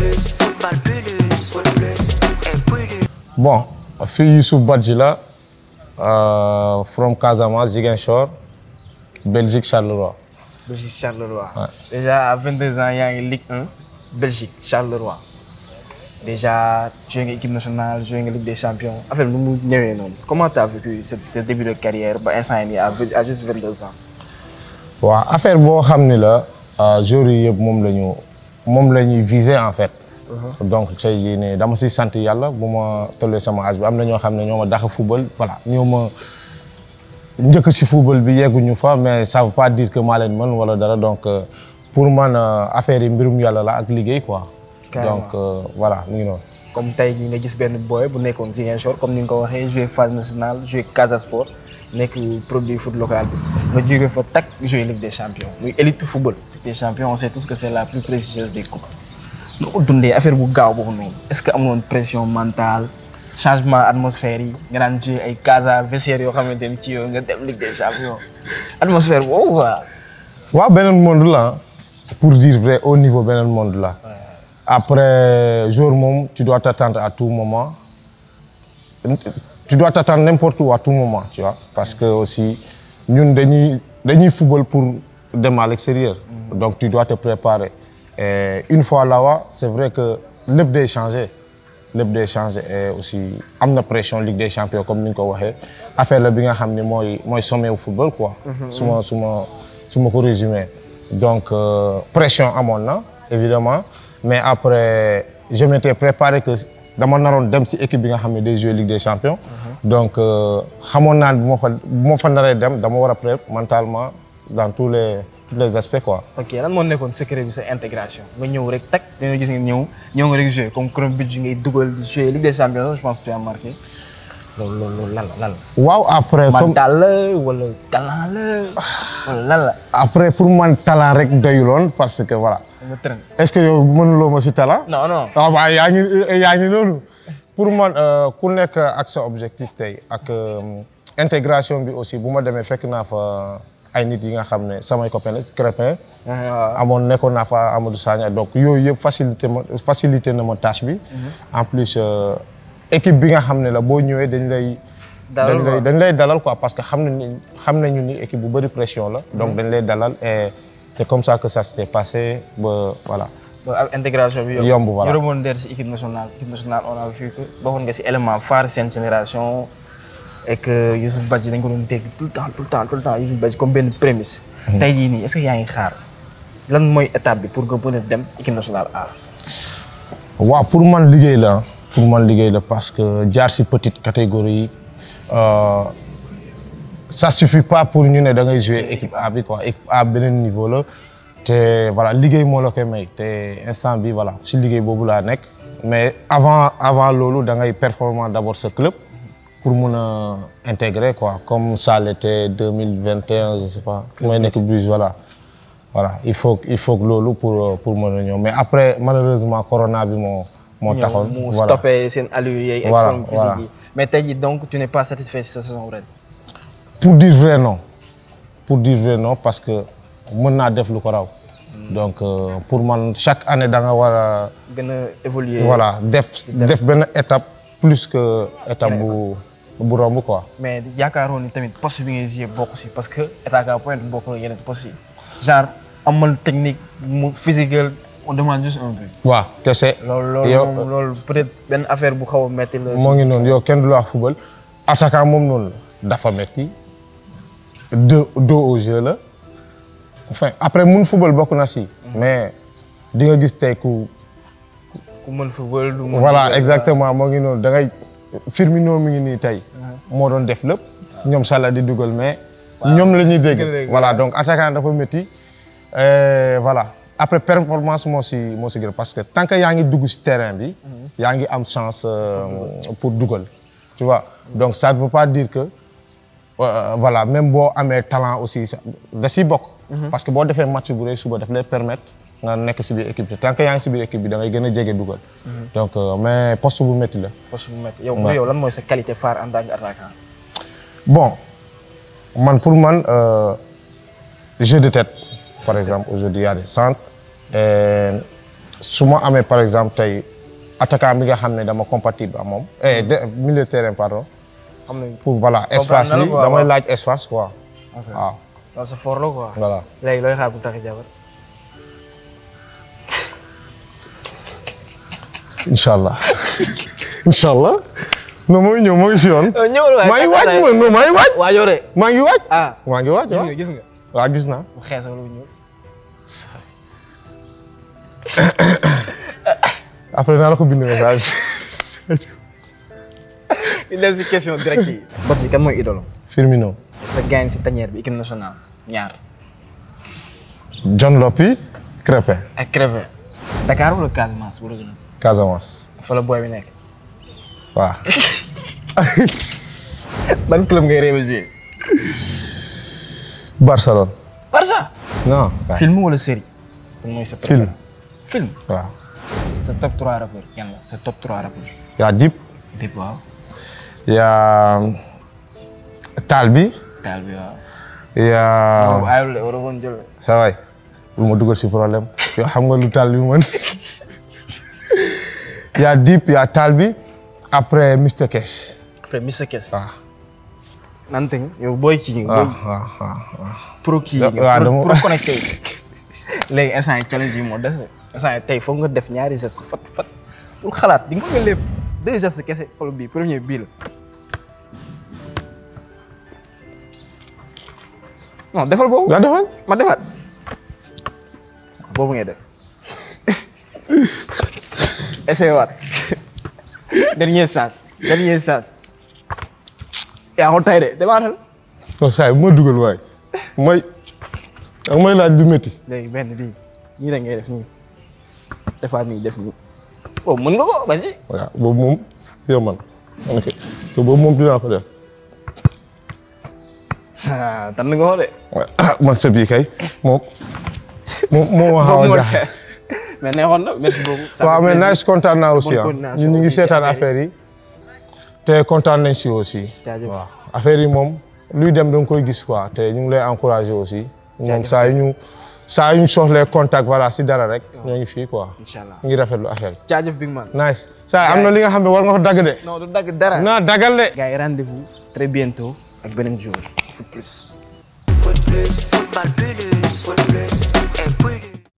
plus, football plus, foot plus, et plus. Bon, fii Youssouf Badji la euh, from Casamance Ziguinchor Belgique Charleroi. Belgique Charleroi. déjà à 22 ans yaa ngi Ligue 1 Belgique Charleroi déjà joué nga équipe nationale joué nga Ligue des champions affaire bi nu mu ñëwee noonu comment tu as vécu ce ce début de carrière ba instant yii nii à vingt- à juste 22 ans. waaw affaire boo xam ni la joueurs yi yëpp moom la ñu moom la ñuy viser en fait. donc tey jii nii dama si sant yàlla bu ma tollee sama âge bi am na ñoo xam ne ñoo ma dàq football voilà ñoo ma njëkk si football bi yegguñu fa mais ça veut pas dire que maa leen mën wala dara donc euh, pour man euh, affaire yi mbirum yàlla la ak liggéey quoi. Carrément. donc euh, voilà mu ngi noonu. comme tey jii nga gis benn boy bu nekkoon Ziguinchor comme ni nga ko waxee joué phase nationale joué Casa Sport nekk produit foot local bi nga jóge fa tak joué Ligue des champions muy élite football. Ligue des champions on sait tous que c' est la plus prestigieuse des coupes. noo ko dundee affaire bu gaaw boobu noonu est ce que amoon pression mentale changement atmosphère yi nga daan joué ay Casa vestiaire yoo xamante ni ci yow nga dem Ligue des champions atmosphère boobu quoi. waaw beneen monde la pour dire vrai au niveau beneen monde la après jour moom tu dois t'attendre à tout moment tu dois t'attendre n'importe où à tout moment tu vois parce que aussi ñun dañuy dañuy football pour dem à l'extérieur donc tu dois te préparer et une fois là-bas c'est vrai que lépp day changé lépp day changé et aussi am na pression Ligue des champions comme ni nga ko waxee affaire la bi nga xam ne mooy mooy sommet au football quoi su ma su ma su ma ko résumé donc euh, pression amoon na évidemment mais après je m'étais préparé que dama naroon dem si équipe bi nga xam ne day jouer Ligue des champions donc euh, xamoon naa ne bu ma fa bu ma fa naree dem dama war a prêt mentalement dans tous les tous les aspects quoi ok lan moo nekkoon secret bi sa intégration nga ñëw rek tak dañoo gis nga ñëw ñëw nga rek joué comme chrono but ngay dugal di joué Ligue des champions je pense que tu as marqué loolu loolu loolu lan la lan la. waaw après comme mental la wala talent la wala lan la. après pour man talent rek doyuloon parce que voilà nga traîne. est-ce que yow mënuloo ma si talent non non. waaw waaw yaa ngi yaa ngi loolu pour man euh, ku nekk ak sa objectif tey ak euh, intégration bi aussi bu ma demee fekk naa fa ay nit yi nga xam ne samay copains la Crépin amoon nekkoon naa fa Amadou Sagna donc yooyu yëpp facilité ma facilité na ma tâche bi en plus euh, équipe bi nga xam ne la boo ñëwee dañ lay Dalal dañ quoi. lay dañ lay dalal quoi parce que xam nañu xam nañu ni équipe bu bëri pression la donc dañ lay dalal et c'est comme ça que ça s'était passé ba voilà ba ak intégration bi Yomb, voilà. ñu rebondir si équipe nationale équipe nationale on a vu que bokkoon nga si élément phare seen génération et que Youssouf Badji dañ ko doon dégg tout le temps tout le temps tout le temps Youssouf Badji comme benn prémisse. tey jii nii est-ce que yaa ngi xaar lan mooy étape bi pour nga mën a dem équipe nationale A. waaw pour man liggéey la pour man liggéey la parce que jaar si petite catégorie yi euh, ça suffit pas pour ñu ne da ngay jouer équipe A bi quoi équipe A beneen niveau la te voilà liggéey moo la koy may te instant bi voilà si liggéey boobu laa nekk mais avant avant loolu da ngay performant d'abord sa club pour mun a intégrer quoi comme ça l'était 2021 je sais pas may nekk bus voilà voilà il faut il faut que loolu pour pour mën a ñëw mais après malheureusement corona bi moo moo taxoon mu voilà stoppé seen allure yeeg. ak Voilà, forme physique voilà. yi mais tey jii donc tu n'es pas satisfait si sa saison ren. pour dire vrai non pour dire vrai non parce que mën naa def lu ko raw donc euh, pour man chaque année da nga war a gën a évoluer. voilà def def benn étape plus que étape bu bu romb quoi mais yaakaaroon ni tamit poste bi ngay joué bokk si parce que état ka point bokk na yeneen poste yi genre amal technique mu physique on demande juste un but. waaw kese loolu loolu yow moom loolu peut-être benn affaire bu xaw a metti la. moo ngi noonu yow kenn du la wax football attaquant moom noonu la dafa metti deux dos au jeu la enfin après mun football bokk na si mais di nga gis tey ku ku mën football du mën voilà dugal. exactement moo ngi noonu da ngay Firmino mi ngi nii tey moo doon def lépp ñoom Salah di dugal mais ñoom la ñuy dégg dégg, voilà donc attaquant dafa métti Euh, voilà après performance moo si moo si gën parce que tant que yaa ngi dugg si terrain bi yaa ngi am chance euh, pour dugal tu vois donc ça ne veut pas dire que euh, voilà même boo amee talent aussi ça- da siy bokk parce que boo defee match bu rëy suba daf lay permettre nga nekk si biir équipe bi tant que yaa ngi si biir équipe bi da ngay gën a jege dugal donc euh, mais poste bu métti la poste bu metti yow pour yow lan mooy sa qualité phare en tant qu'attaquant. Bon, man pour man, euh, jeu de tête, par exemple, aujourd'hui, il y a des centres. Et su ma amee par exemple tey attaquant bi nga xam ne dama compatible ak moom eh de milieu de terrain pardon xam nañ pour voilà espace na la bi quoi, damay waaw. laaj espace quoi waaw loolu sa fort la quoi. voilà léegi looy xaar bu tax jabar. incha allah incha allah non moo ngi ñëw moo ngi si yoon ñëwal waay maa ngi waaj ma non maa ngi waaj waa yore. maa ngi waaj ah maa ngi waaj gis waaw nga gis nga. waaw gis naa bu xees wala bu ñuul. après naa la ko bind message il dem si question direct yi. bot bi kan mooy idolo. Firmino sa gain si tanière bi équipe nationale ñaar. John Lopy Crépin ak Crépin. Dakar wala Casamance bu la gën a. Casamance fa la booy bi nekk. waaw ban club ngay rêvé jouer. Barcelone Barça. non waaw film wala série. ban mooy sa film film. waaw sa top 3 rappeurs yan la sa top 3 rappeurs. yaa Dip Dip waaw. yaa Taal bi Taal bi waaw. yaa waaw ayul de war a woon jël. sa waay bul ma dugal si problème yow xam nga lu Taal bi mën yaa Dip yaa Taal bi après Mr Cash après Mr Kess. waaw nante nga yow booy kii nga. waaw booy waaw waaw pro kii waaw nga. pro dama- pro connecté yi. léegi instant yi challenge yi moo des de. instant yi tey foog nga def ñaari gestes fat fat pour xalaat di nga ko lépp deux gestes kese xool bii premier bii la. non defal boobu. nga defal ma defaat boobu ngay def essayé waat dernier chance dernier chance yaa ko tay de demaatal non saa yi bu ma dugal waay mooy da may laaj lu métti léegi benn bii nii la ngay def nii defaat nii def nii oh mën nga ko ba ci waaw boobu moom yow man ok te boobu moom dinaa ko def tan nga ko de ah man sa bii kay moom moom moo ma xaw a boobu moo jaaxal mais neexoon na merci beaucoup Ça waaw fait mais plaisir. nice kontaan naa aussi Bonne ah coordination ñun ñu ngi aussi si seetaan affaire affaire yi te kontaan nañ si aussi Jaajëf. waaw affaire yi moom luy dem da nga koy gis quoi te ñu ngi lay encourager aussi moom Jaajëf. saa yu ñu saa yu ñu soxlee contact voilà si dara rek ñoo ngi fii quoi Inch'Allah. ñu ngi rafetlu affaire yi jaajëf big man nice saa yi am na li nga xam ne war nga ko dagg de non du dagg dara naa dagal de gars yi rendez-vous très bientôt ak beneen jour foot plus Foot plus, football plus, foot plus, et plus.